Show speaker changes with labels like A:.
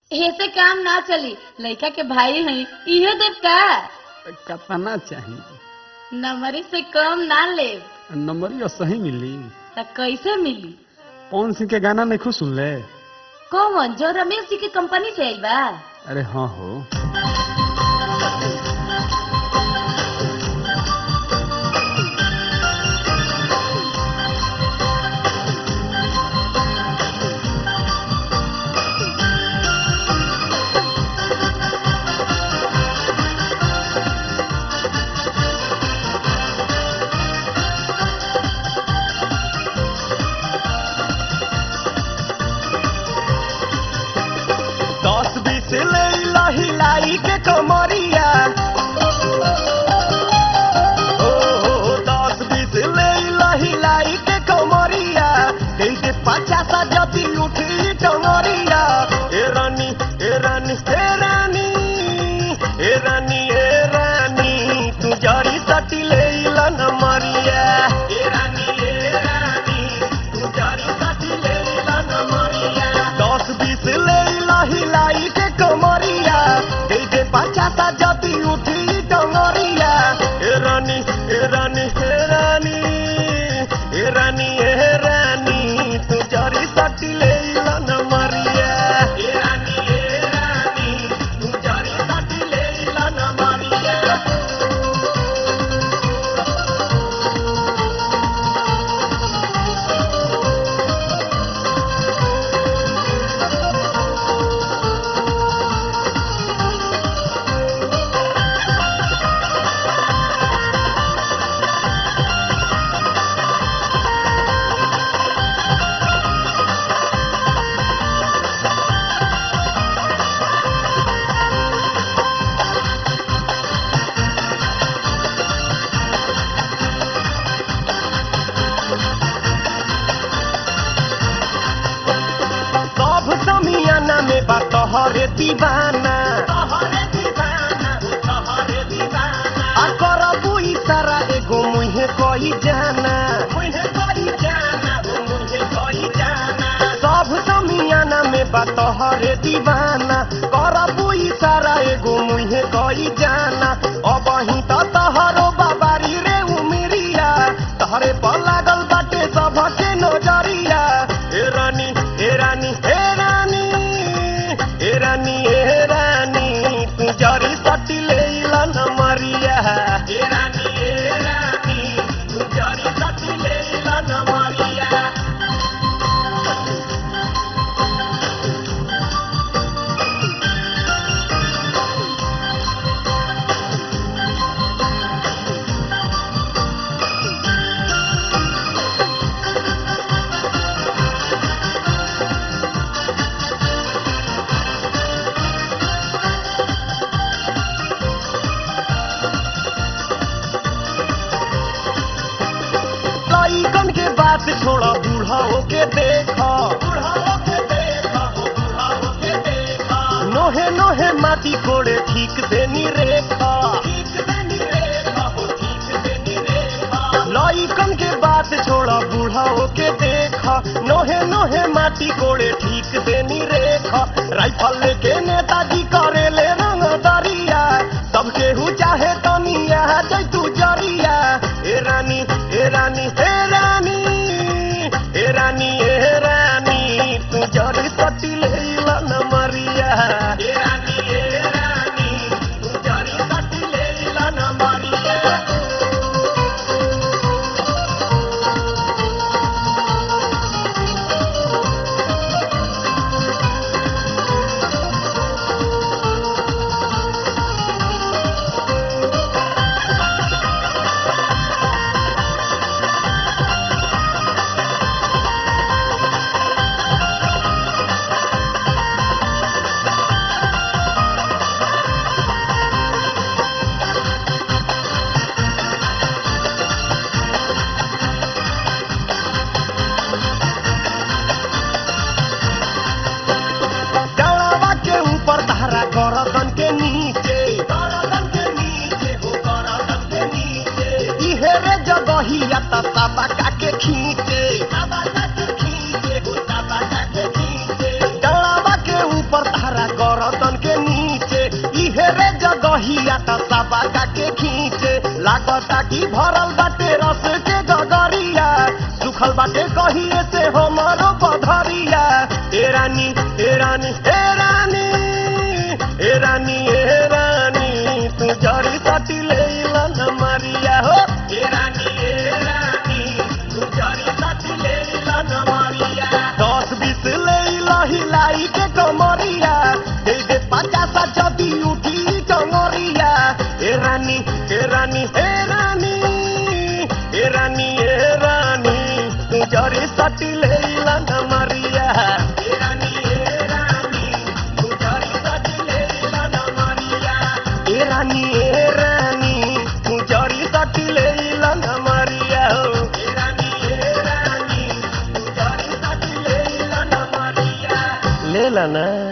A: ऐसे काम ना चली लड़का के भाई हैं इहे देव का
B: कतना चाहिए
A: नंबरी से कम ना ले
B: नंबरिया सही मिली
A: त कैसे मिली
B: पवन सिंह के गाना नहीं खुद सुन ले
A: कौन जो रमेश जी की कंपनी से आइल बा
B: अरे हाँ हो
C: दस बीस ले हिलाई के कमरिया ओ, ओ, दस बीस ले हिलाई के कमरिया दे दे पचासा जदी उठी टंगरिया ए रानी ए रानी ए रानी ए रानी ए रानी तू जरी सटी ले लन मरिया ए रानी ए रानी तू जरी सटी ले लन मरिया दस बीस ले हिलाई के कमरिया दे दे पचासा जदी उठी टंगरिया ए रानी ए रानी ए रानी ए रानी ए रानी तू जरी सटी ले लन मरिया ए रानी ए रानी तू जरी सटी ले लन मरिया सब समियाना में बा तोहरे दीवाना आ करबू इशारा एगो मुहे कही जाना सब समियाना में बा तोहरे दीवाना करबू इशारा एगो मुहे कही जाना अब ही तो तोहरो बाबारी रे उमिरिया तोहरे पर लागल बाटे सबके नजरिया ए रानी ए रानी ए रानी ए रानी ए रानी तू जरी सटी ले लन मरिया ए रानी ए रानी तू जरी सटी ले लन मरिया लइकन के बात छोड़ा बूढ़ा के देखा नोहे नोहे माटी कोड़े ठीक देनी रेखा लइकन के बात छोड़ा बूढ़ा के देखा नोहे नोहे माटी कोड़े ठीक देनी रेखा राइफल लेके नेताजी करे ले रंग दरिया सबके हु चाहे तनिया जैतू जरिया ए रानी ए रानी ए रानी ए रानी ए रानी तू जरी सटी ले लन मरिया ए रानी ए रानी तू जरी सटी ले लन मरिया आटा सबा के खींचे लागता कि भरल बाटे रस के गगरिया सुखल बाटे कहिए से हमरो पधरिया ए रानी ए रानी ए रानी ए रानी ए रानी तू जरी सटी ले लन मारिया हो ए रानी ए रानी तू जरी सटी ले लन मारिया दस बीस ले हिलाई के कमरिया दे दे पचास जदी उठी कमरिया ए रानी ए रानी ए रानी ए रानी ए रानी तू जरी सटी ले लन मारिया ए रानी ए रानी तू जरी सटी ले लन मारिया ए रानी ए रानी तू जरी सटी ले लन मारिया हो ए रानी ए रानी तू जरी सटी ले लन मारिया ले ला ना